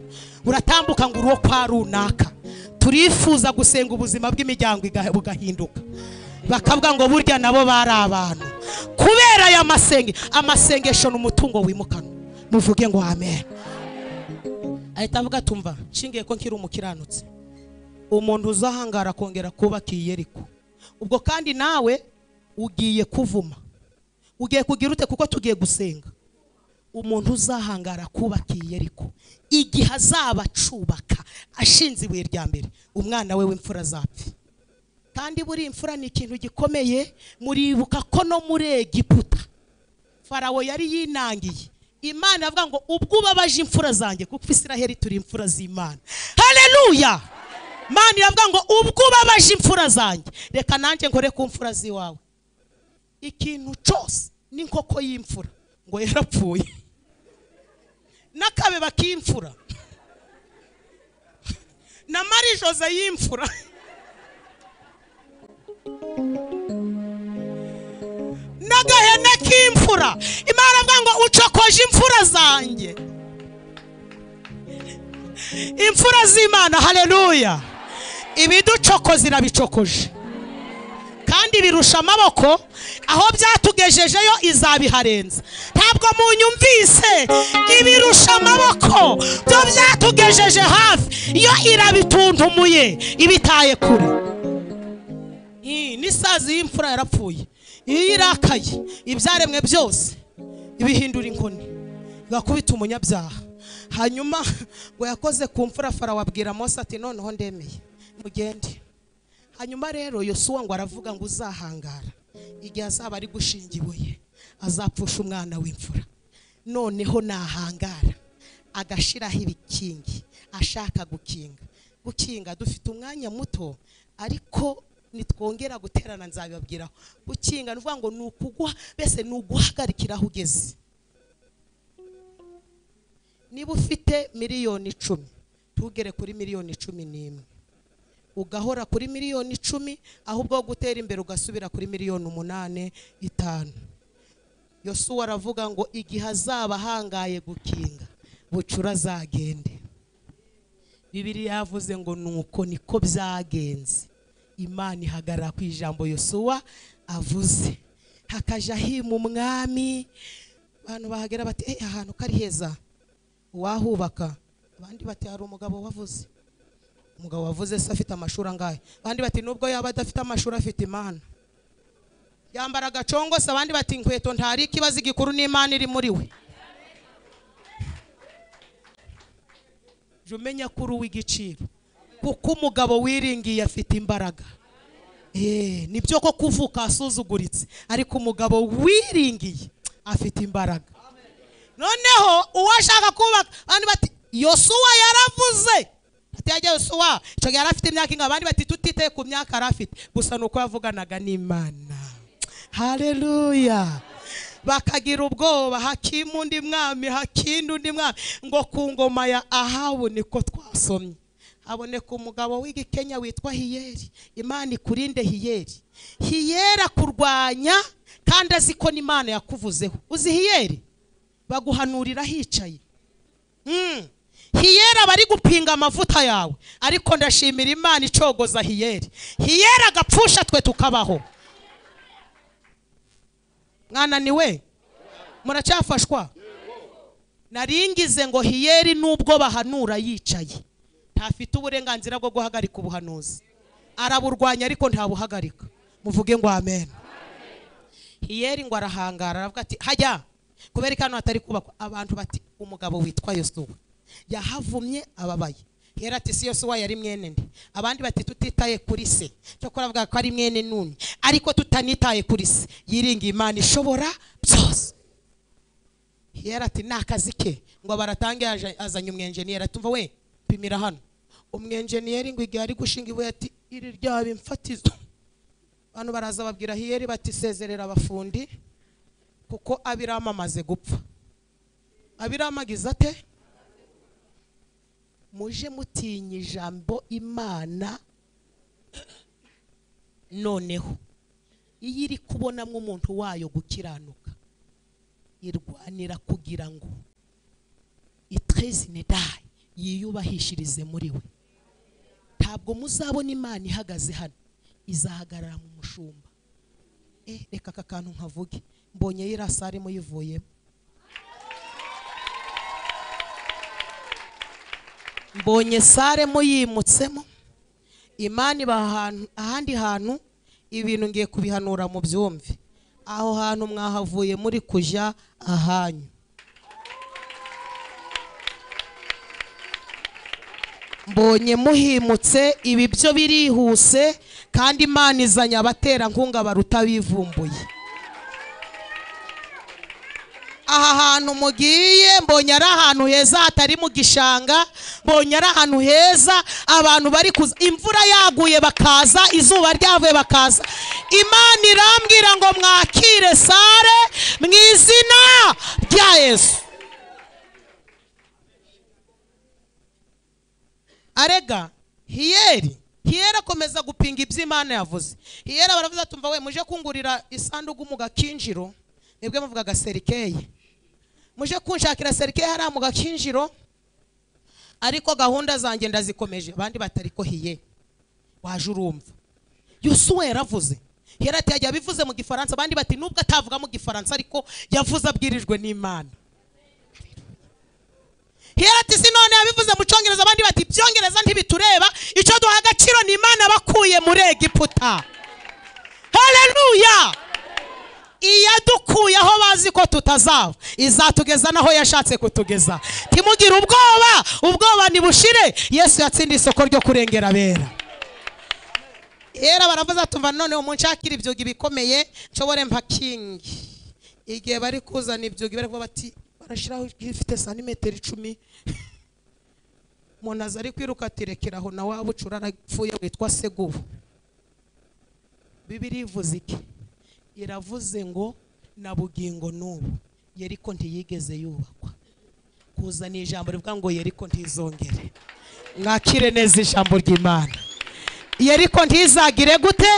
uratambuka ngo uruwo kwa runaka turifuza gusenga ubuzima bw'imiryango iga- bugahinduka bakavuga ngo burya nabo bari abantu kubera aya masenge amasengesho ni umutungo wimukanwa muvuge ngo amen ahita avuga tumva nshingiye ko nkiri umukiranutsi umuntu uzahangara akongera kubaka iyi yeriko ubwo kandi nawe ugiye kuvuma ugiye kugira ute kuko tugiye gusenga umuntu uzahangara kubaka iyi yeriko igihe azaba acubaka ashinze ibuye rya mbere umwana we w'imfura azapfa kandi buriya imfura ni ikintu gikomeye muribuka ko no muri egiputa farawo yari yinangiye imana avuga ngo ubwo ubabaje imfura zanjye kuko isiraheli turi imfura z'imana haleluya imana iravuga ngo ubwo ubabaje imfura zanjye reka nanjye nkore ku mfura z'iwawe ikintu cyose n'inkoko y'imfura ngo yarapfuye n'akabeba k'imfura na marie jose y'imfura n'agahene k'imfura imana avuga ngo ucokoje imfura zanjye imfura z'imana haleluya ibiducokoza irabicokoje kandi birusha amaboko aho byatugejejeyo izabiharenza ntabwo munyumvise ibirusha amaboko byo byatugejeje hafi yo irabitundumuye ibitaye kure Iyi n'isazi y'imfura yarapfuye iyo irakaye ibyaremwe byose ibihindura inkoni igakubita umunyabyaha hanyuma ngo yakoze ku mfura farawo abwira Mose ati noneho ndemeye mugende hanyuma rero yosuwa ngo aravuga ngo uzahangara igihe azaba ari gushinga ibuye azapfusha umwana w'imfura noneho nahangara agashiraho ibikingi ashaka gukinga gukinga dufite umwanya muto ariko nitwongera guterana nzabibabwiraho gukinga ni ukuvuga ngo ni ukugwa mbese ni uguhagarikira aho ugeze niba ufite miliyoni icumi ntugere kuri miliyoni icumi n'imwe ugahora kuri miliyoni icumi ahubwo wo gutera imbere ugasubira kuri miliyoni umunani itanu yosuwa aravuga ngo igihe azaba ahangaye gukinga bucura azagende bibiri yavuze ngo nuko niko byagenze imana ihagarara ku ijambo yosuwa avuze hakaja hima umwami abantu bahagera bati "Eh, ahantu ko ari heza uwahubaka abandi bati hari umugabo wavuze umugabo wavuze se afite amashuri angahe abandi bati nubwo yaba adafite amashuri afite imana yambara agacongose abandi bati inkweto ntari ikibazo igikuru n'imana iri muri we jya umenya ko uri uw'igiciro kuko umugabo wiringiye afite imbaraga Eee, nibyo ko kuvuka asuzuguritse ariko umugabo wiringiye afite imbaraga noneho uwo ashaka kubaka abandi bati yosuwa yaravuze ati yajya yosuwa icyo gihe yari afite imyaka ingana abandi bati tutitaye ku myaka yari afite gusa ni uko yavuganaga n'imana hareruya bakagira ubwoba hakima undi mwami hakinda undi mwami ngo ku ngoma ya ahabu niko twasomye haboneka umugabo w'igikenya witwa hiyeri imana ikurinde hiyeri hiyeri akurwanya kandi azi ko n'imana yakuvuzeho uzi hiyeri baguhanurira hicaye Mm. hiyera bari gupinga amavuta yawe ariko ndashimira imana icogoza hiyeri hiyera agapfusha twe tukabaho mwananiwe muracyafashwa naringize ngo hiyeri nubwo bahanura yicaye ntafite uburenganzira bwo guhagarika ubuhanuzi araburwanya ariko ntabuhagarika muvuge ngo amen hiyeri ngo arahangara aravuga ati hajya kubera ko hano hatari kubakwa abantu bati umugabo witwa yosuwa yahavumye ababaye hera ati si yosuwa yari mwene nde abandi bati tutitaye kuri se cyokora avuga ko ari mwene nuni ariko tutanitaye kuri se yiringiye imana ishobora byose hera ati ni akazi ke ngo baratange yaje- azanye umwenjeniyeri ati umva we pimira hano umwenjeniyeri ngo igihe ari gushinga ibuye ati iri ryaba imfatizo abantu baraza babwira hiyeri bati sezerera abafundi kuko abiramu amaze gupfa abiramu agize ate muje mutinya ijambo imana noneho iyo iri kubonamo umuntu wayo gukiranuka irwanira kugira ngo itrezine dayi yiyubahishirize muri we ntabwo muzabona imana ihagaze hano izahagarara mu mushumba eh reka aka kantu nkavuge mbonye iriya sare muyivuyemo mbonye sare muyimutsemo imana iba ahantu- ahandi hantu ibintu ngiye kubihanura mu byumve aho hantu mwahavuye muri kujya ahanyu mbonye muhimutse ibi byo birihuse kandi imana izanye abaterankunga baruta bivumbuye aha hantu mugiye mbonye ari ahantu heza hatari mu gishanga mbonye ari ahantu heza abantu bari kuza imvura yaguye bakaza izuba ryavuye bakaza imana irambwira ngo mwakire sare mu izina rya yesu arega hiyeri hiyeri akomeza gupinga ibyo imana yavuze hiyeri baravuze ati umva we muje kungurira isanduku mu gakinjiro mwebwe muvuga agaserikeye muje kunshakira serikeye hariya mu gakinjiro ariko gahunda zanjye ndazikomeje abandi batariko hiye waje urumva yosuwa yaravuze hiyeri ati yagiye abivuze mu gifaransa abandi bati nubwo atavuga mu gifaransa ariko yavuze abwirijwe n'imana hera ati si none yabivuze mu cyongereza abandi bati ibyongereza ntibitureba icyo duha agaciro ni imana bakuye muri egiputa haleluya iyadukuye aho bazi ko tutazaba izatugeza n'aho yashatse kutugeza timugire ubwoba ubwoba nibushire yesu yatsindiye isoko ryo kurengera abera era baravuze atumva noneho munshakire ibyuga ibikomeye nshobore mpakingi igihe bari kuzana ibyuga bari kuvuga bati barashyiraho ifite santimetero icumi umuntu aza ari kwiruka ati rekera aho nawe waba ucura arapfuye witwa segubu bibiri ivuze iki iravuze ngo na bugingo n'ubu yeriko ntiyigeze yubakwa kuzana ijambo rivuga ngo yeriko ntizongere mwakire neza ijambo ry'imana yeriko ntizagire gute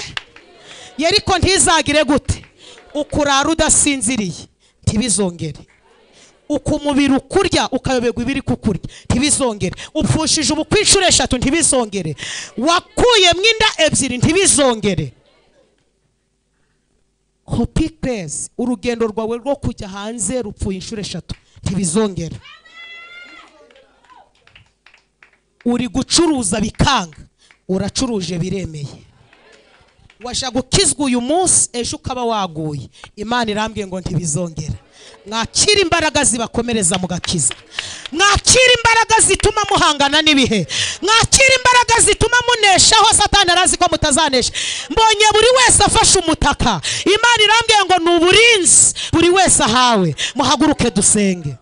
yeriko ntizagire gute ukurara udasinziriye ntibizongere uko umubiri ukurya ukayoberwa ibiri kukurya ntibizongere upfushije ubukwe inshuro eshatu ntibizongere wakuyemo inda ebyiri ntibizongere hopi purezi urugendo rwawe rwo kujya hanze rupfuye inshuro eshatu ntibizongere uri gucuruza bikanga uracuruje biremeye washaka gukizwa uyu munsi ejo ukaba waguye imana irambwiye ngo ntibizongera mwakira imbaraga zibakomereza mugakiza mwakira imbaraga zituma muhangana n'ibihe mwakira imbaraga zituma muneshaho satani arazi ko mutazanesha mbonye buri wese afashe umutaka imana irambwiye ngo ni uburinzi buri wese ahawe muhaguruke dusenge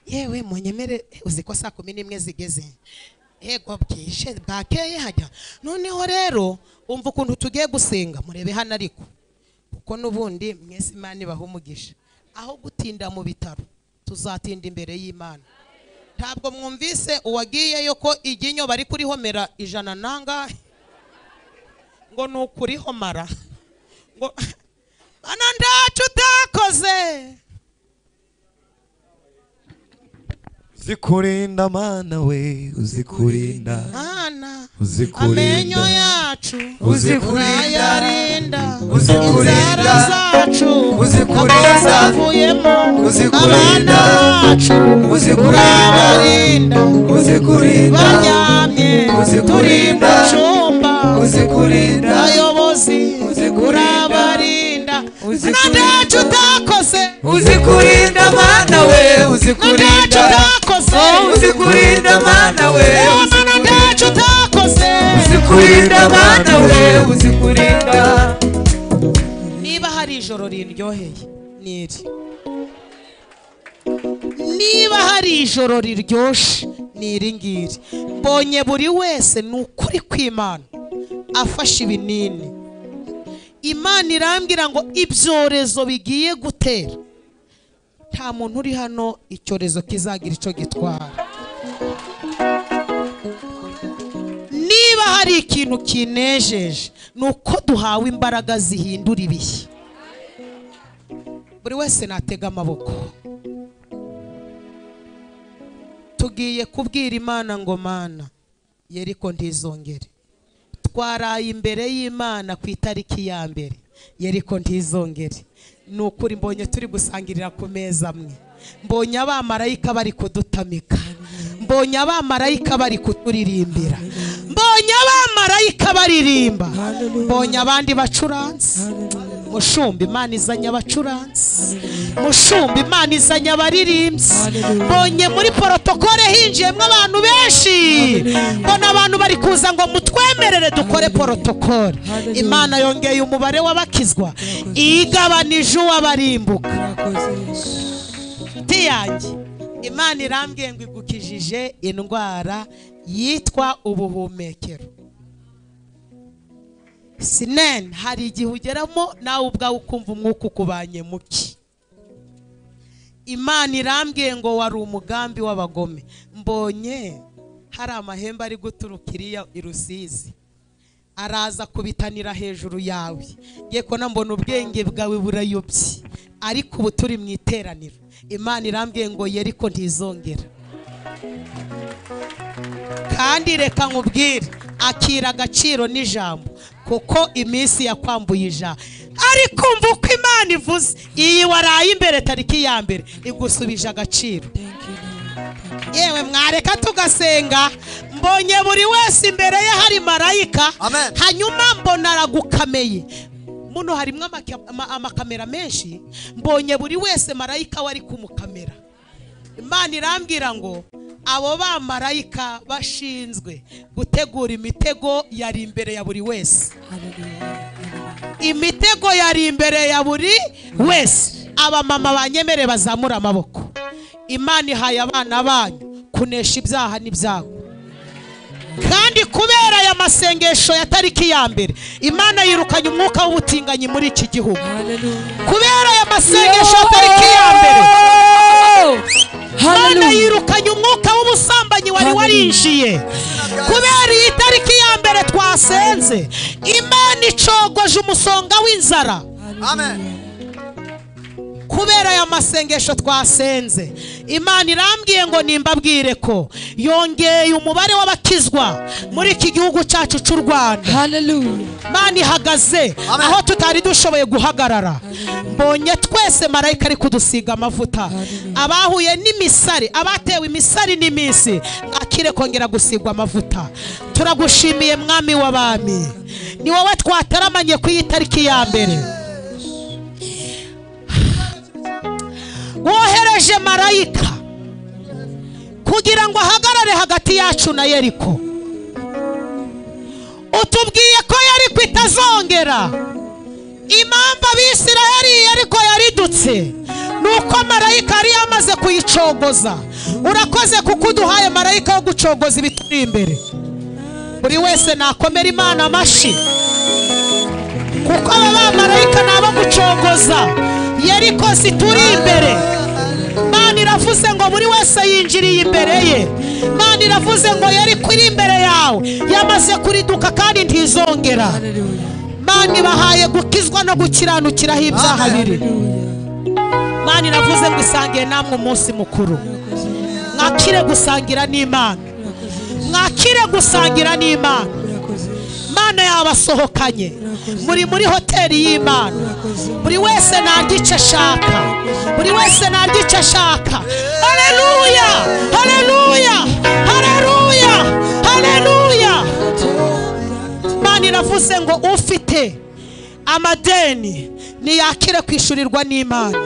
yewe munyemere uzi ko saa kumi n'imwe zigeze yego bwije bwakeye hajya noneho rero umva ukuntu tugiye gusenga murebe hano ariko kuko n'ubundi mwese imana ibaha umugisha aho gutinda mu bitaro tuzatinda imbere y'imana ntabwo mwumvise uwagiyeyo ko iryinyo bari kurihomera ijana nangahe ngo ni ukurihomara ngo mana ndacu utakoze uzikurinda mana we uzikurinda mana uzikurinda amenyo yacu uzikurinda nayarinda uzikurinda, inzara zacu uzikurinda, abazivuyemo uzikurinda, abana bacu uzikurinda, urabarinda uzikurinda baryamye turi mu uzikurinda, cyumba uzikurinda abayobozi uzikurinda, urabarinda uzikurinda, nadacu utakoze uzikurinda mana we nadacu uzikurinda utakoze uzikurinda mana we Mama, nadacu utakoze uzikurinda mana we uzikurinda niba hari ijoro riryoheye ni iri niba hari ijoro riryoshye ni iri ngiri mbonye buri wese ni ukuri kw'imana afashe ibinini imana irambwira ngo ibyorezo bigiye gutera nta muntu uri hano icyorezo kizagira icyo gitwara niba hari ikintu kinejeje ni uko duhawe imbaraga zihindura ibihe buri wese natega amaboko tugiye kubwira imana ngo mana yeriko ntizongere twaraye imbere y'imana ku itariki ya mbere yeriko ntizongere ni ukuri mbonye turi gusangirira ku meza amwe mbonye abamarayika bari kudutamika mbonye abamarayika bari kuturirimbira mbonye abamarayika baririmba mbonye abandi bacuranzi mushumba imana izanye abacuranzi mushumba imana izanye abaririmbyi mbonye muri porotokole hinjiyemo abantu benshi mbona abantu bari kuza ngo mutwemerere dukore porotokole imana yongeye umubare w'abakizwa igabanije uw'abarimbuka inshuti yanjye imana irambwiye ngo igukijije indwara yitwa ubuhumekero sineni hari igihe ugeramo nawe ubwawe ukumva umwuka ukubanye muke imana irambwiye ngo wari umugambi w'abagome mbonye hari amahembe ari guturuka iriya i rusizi araza kubitanira hejuru yawe yeko na mbona ubwenge bwawe burayobye ariko ubu turi mu iteraniro imana irambwiye ngo ye ariko ntizongera kandi reka nkubwire akira agaciro n'ijambo kuko iminsi yakwambuye ijambo ariko umva uko imana ivuze iyi waraye imbere tariki ya mbere igusubije agaciro yewe mwareka tugasenga mbonye buri wese imbere ye hari marayika Amen. hanyuma mbona aragukameye muno harimo amaka- ama- amakamera menshi mbonye buri wese marayika wari kumukamera imana irambwira ngo abo bamarayika bashinzwe gutegura imitego yari imbere ya buri wese imitego yari imbere ya buri wese abamama banyemere bazamura amaboko imana ihaye abana banyu kunesha ibyaha n'ibyago kandi kubera aya masengesho ya tariki ya mbere imana yirukanye umwuka w'ubutinganyi muri iki gihugu kubera aya masengesho ya tariki ya mbere imana yirukanye umwuka w'ubusambanyi wari Hallelujah. warinjiye kubera iyi tariki ya mbere twasenze imana icogoje umusonga w'inzara Amen. kubera aya masengesho twasenze imana irambwiye ngo nimbabwire ko yongeye umubare w'abakizwa muri iki gihugu cyacu cy'u rwanda Hallelujah. imana ihagaze Amen. aho tutari dushoboye guhagarara mbonye twese marayika ari kudusiga amavuta abahuye n'imisari abatewe imisari n'iminsi akire kongera gusigwa amavuta turagushimiye mwami w'abami ni wowe twataramanye ku iyi tariki ya mbere wohereje marayika kugira ngo ahagarare hagati yacu na yeriko utubwiye ko yariko itazongera impamvu abisiraheli yariko yaridutse ni uko marayika yari yamaze kuyicogoza urakoze kuko uduhaye marayika wo gucogoza ibituri imbere buri wese nakomera imana amashyi kuko aba bamarayika ni abo gucogoza yeriko zituri imbere Imana iravuze ngo buri wese yinjiriye imbere ye Imana iravuze ngo yari kuri imbere yawe yamaze kuriduka kandi ntizongera Imana ibahaye gukizwa no gukiranukiraho ibyaha biri Imana iravuze ngo isangiye namwe umunsi mukuru mwakire gusangira n'Imana mwakire gusangira n'Imana Imana yabasohokanye muri muri hoteli y'Imana buri wese narya icyo ashaka buri wese narya icyo ashaka hareruya hareruya hareruya hareruya Imana iravuze ngo ufite amadeni ntiyakire kwishyurirwa n'Imana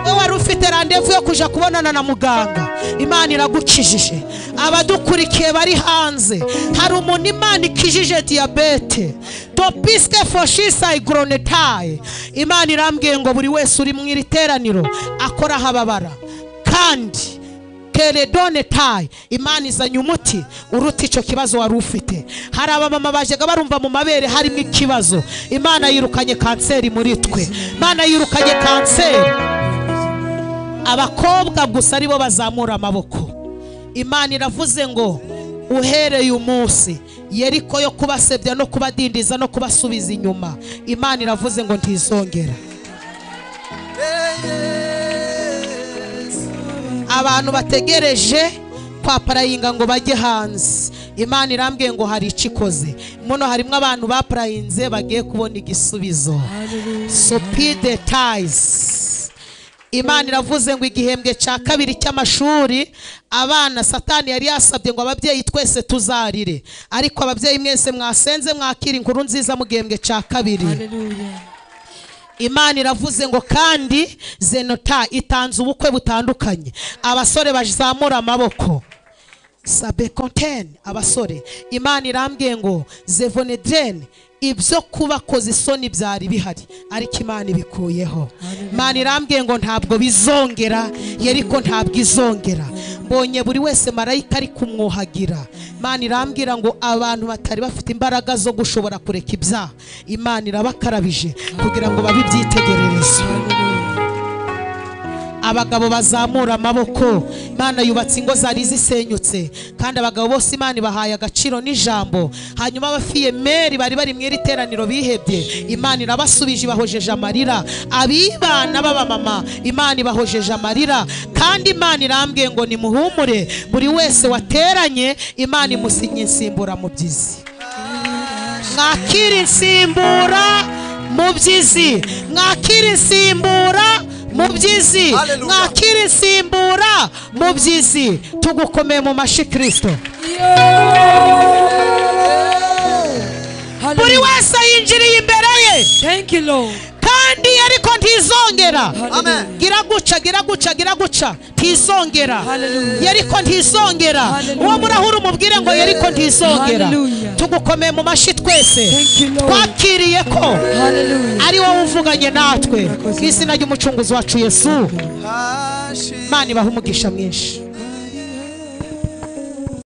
wowe wari ufite randevu yo kujya kubonana na muganga imana iragukijije abadukurikiye bari hanze hari umuntu imana ikijije diyabete dopiske foshisayi goronetayi imana irambwiye ngo buri wese uri mu iri teraniro akora aho ababara kandi teredone tayi imana izanye umuti uruta icyo kibazo wari ufite hari abamama bajyaga barumva mu mabere harimo ikibazo imana yirukanye kanseri muri twe imana yirukanye kanseri abakobwa gusa aribo bazamura amaboko imana iravuze ngo uhereye umunsi yeriko yo kubasebya no kubadindiza no kubasubiza inyuma imana iravuze ngo ntizongera abantu bategereje kwa parayinga ngo bajye hanze imana irambwiye ngo hari icyo ikoze muno harimo abantu baparayinze bagiye kubona igisubizo supide tayizi imana iravuze ngo igihembwe cya kabiri cy'amashuri abana satani yari yasabye ngo ababyeyi twese tuzarire ariko ababyeyi mwese mwasenze mwakira inkuru nziza mu gihembwe cya kabiri Hallelujah. imana iravuze ngo kandi zenota itanze ubukwe butandukanye abasore bazamura amaboko sabe kontene abasore imana irambwiye ngo zevone drene ibyo kubakoze isoni byari bihari ariko imana ibikuyeho imana irambwiye ngo ntabwo bizongera yeriko ntabwo izongera mbonye buri wese marayika ari kumwuhagira imana irambwira ngo abantu batari bafite imbaraga zo gushobora kureka ibyaha imana irabakarabije kugira ngo babe ibyitegererezo abagabo bazamura amaboko imana yubatse ingo zari zisenyutse kandi abagabo bose imana ibahaye agaciro n'ijambo hanyuma abafiyemeri bari bari mu iri teraniro bihebye imana irabasubije ibahojeje amarira abibana b'abamama imana ibahojeje amarira kandi imana irambwiye ngo nimuhumure buri wese wateranye imana imusinya insimbura mu byizi mwakira insimbura mu byizi mwakira insimbura mu byizi mwakira insimbura mu byizi tugukomeye mu mashi kirisito buri wese yinjiriye imbere ye Thank you, Lord. kandi ariko ntizongera Hallelujah. gira guca gira guca gira guca ntizongera Hallelujah. yeriko ntizongera Hallelujah. uwo murahura umubwire ngo yeriko ntizongera Hallelujah. tugukomeye mu mashi twese Thank you, Lord. twakiriye ko Hallelujah. ari wowe uvuganye natwe ku izina ry'umucunguzi wacu yesu imana ibaha umugisha mwinshi